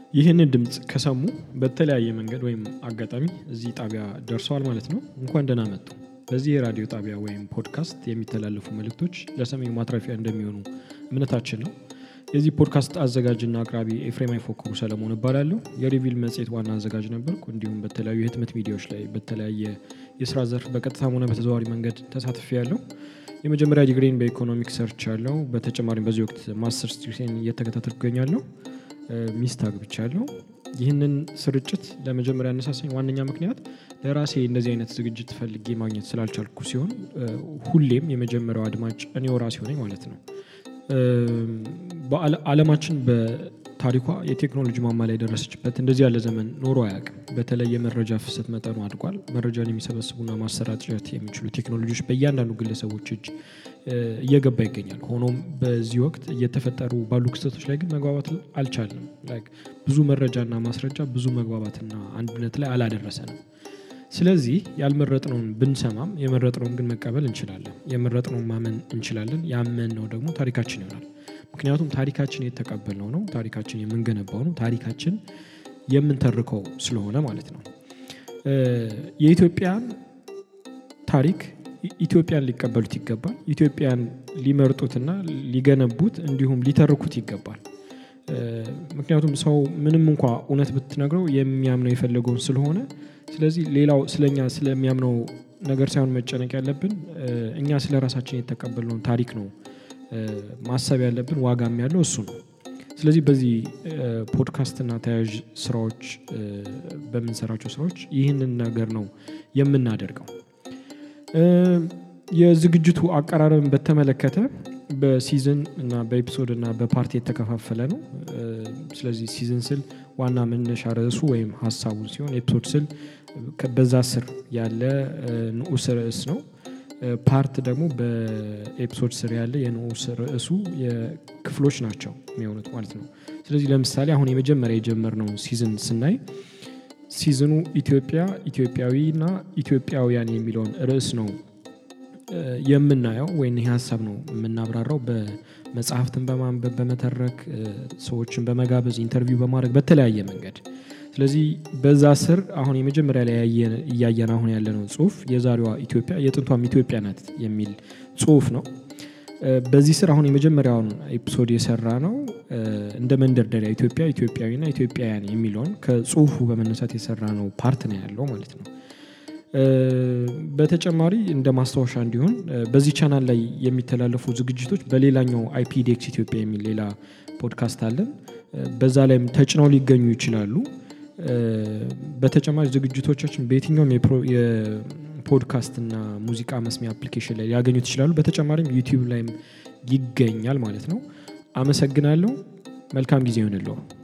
ይህንን ድምፅ ከሰሙ በተለያየ መንገድ ወይም አጋጣሚ እዚህ ጣቢያ ደርሰዋል ማለት ነው። እንኳን ደህና መጡ። በዚህ የራዲዮ ጣቢያ ወይም ፖድካስት የሚተላለፉ መልእክቶች ለሰሚው ማትረፊያ እንደሚሆኑ እምነታችን ነው። የዚህ ፖድካስት አዘጋጅና አቅራቢ ኤፍሬም አይፎክሩ ሰለሞን እባላለሁ። የሪቪል መጽሔት ዋና አዘጋጅ ነበርኩ። እንዲሁም በተለያዩ የህትመት ሚዲያዎች ላይ በተለያየ የስራ ዘርፍ በቀጥታም ሆነ በተዘዋዋሪ መንገድ ተሳትፌ ያለው የመጀመሪያ ዲግሪን በኢኮኖሚክ ሰርች ያለው በተጨማሪም በዚህ ወቅት ማስተርስ ዲግሪን እየተከታተልኩ እገኛለሁ። ሚስት አግብቻለሁ። ይህንን ስርጭት ለመጀመሪያ ያነሳሳኝ ዋነኛ ምክንያት ለራሴ እንደዚህ አይነት ዝግጅት ፈልጌ ማግኘት ስላልቻልኩ ሲሆን ሁሌም የመጀመሪያው አድማጭ እኔው ራሴ ሆነኝ ማለት ነው። በዓለማችን በታሪኳ የቴክኖሎጂ ማማ ላይ የደረሰችበት እንደዚህ ያለ ዘመን ኖሮ አያውቅም። በተለይ የመረጃ ፍሰት መጠኑ አድጓል። መረጃን የሚሰበስቡና ማሰራጨት የሚችሉ ቴክኖሎጂዎች በእያንዳንዱ ግለሰቦች እጅ እየገባ ይገኛል። ሆኖም በዚህ ወቅት እየተፈጠሩ ባሉ ክስተቶች ላይ ግን መግባባት አልቻልንም። ብዙ መረጃና ማስረጃ ብዙ መግባባትና አንድነት ላይ አላደረሰንም። ስለዚህ ያልመረጥነውን ብንሰማም የመረጥነውን ግን መቀበል እንችላለን። የመረጥነውን ማመን እንችላለን። ያመንነው ደግሞ ታሪካችን ይሆናል። ምክንያቱም ታሪካችን የተቀበልነው ነው። ታሪካችን የምንገነባው ነው። ታሪካችን የምንተርከው ስለሆነ ማለት ነው። የኢትዮጵያን ታሪክ ኢትዮጵያን ሊቀበሉት ይገባል። ኢትዮጵያን ሊመርጡትና ሊገነቡት እንዲሁም ሊተርኩት ይገባል። ምክንያቱም ሰው ምንም እንኳ እውነት ብትነግረው የሚያምነው የፈለገውን ስለሆነ ስለዚህ ሌላው ስለኛ ስለሚያምነው ነገር ሳይሆን መጨነቅ ያለብን እኛ ስለ ራሳችን የተቀበልነውን ታሪክ ነው ማሰብ ያለብን። ዋጋም ያለው እሱ ነው። ስለዚህ በዚህ ፖድካስትና ተያያዥ ስራዎች በምንሰራቸው ስራዎች ይህንን ነገር ነው የምናደርገው። የዝግጅቱ አቀራረብን በተመለከተ በሲዝን እና በኤፒሶድ እና በፓርቲ የተከፋፈለ ነው። ስለዚህ ሲዝን ስል ዋና መነሻ ርዕሱ ወይም ሀሳቡን ሲሆን ኤፒሶድ ስል በዛ ስር ያለ ንዑስ ርዕስ ነው። ፓርት ደግሞ በኤፒሶድ ስር ያለ የንዑስ ርዕሱ የክፍሎች ናቸው የሚሆኑት ማለት ነው። ስለዚህ ለምሳሌ አሁን የመጀመሪያ የጀመርነው ሲዝን ስናይ ሲዝኑ ኢትዮጵያ ኢትዮጵያዊና ኢትዮጵያውያን የሚለውን ርዕስ ነው የምናየው ወይም ይህ ሀሳብ ነው የምናብራራው በመጽሐፍትን በማንበብ በመተረክ ሰዎችን በመጋበዝ ኢንተርቪው በማድረግ በተለያየ መንገድ ስለዚህ በዛ ስር አሁን የመጀመሪያ ላይ እያየን አሁን ያለነው ጽሁፍ የዛሬዋ ኢትዮጵያ የጥንቷም ኢትዮጵያ ናት የሚል ጽሁፍ ነው። በዚህ ስር አሁን የመጀመሪያውን ኤፒሶድ የሰራ ነው እንደ መንደርደሪያ ኢትዮጵያ ኢትዮጵያዊና ኢትዮጵያውያን የሚለውን ከጽሁፉ በመነሳት የሰራ ነው ፓርት ነው ያለው ማለት ነው። በተጨማሪ እንደ ማስታወሻ እንዲሆን በዚህ ቻናል ላይ የሚተላለፉ ዝግጅቶች በሌላኛው አይፒዴክስ ኢትዮጵያ የሚል ሌላ ፖድካስት አለን። በዛ ላይም ተጭነው ሊገኙ ይችላሉ። በተጨማሪ ዝግጅቶቻችን በየትኛውም የፖድካስት እና ሙዚቃ መስሚያ አፕሊኬሽን ላይ ሊያገኙት ይችላሉ። በተጨማሪም ዩቲዩብ ላይም ይገኛል ማለት ነው። አመሰግናለሁ። መልካም ጊዜ ይሆንለው።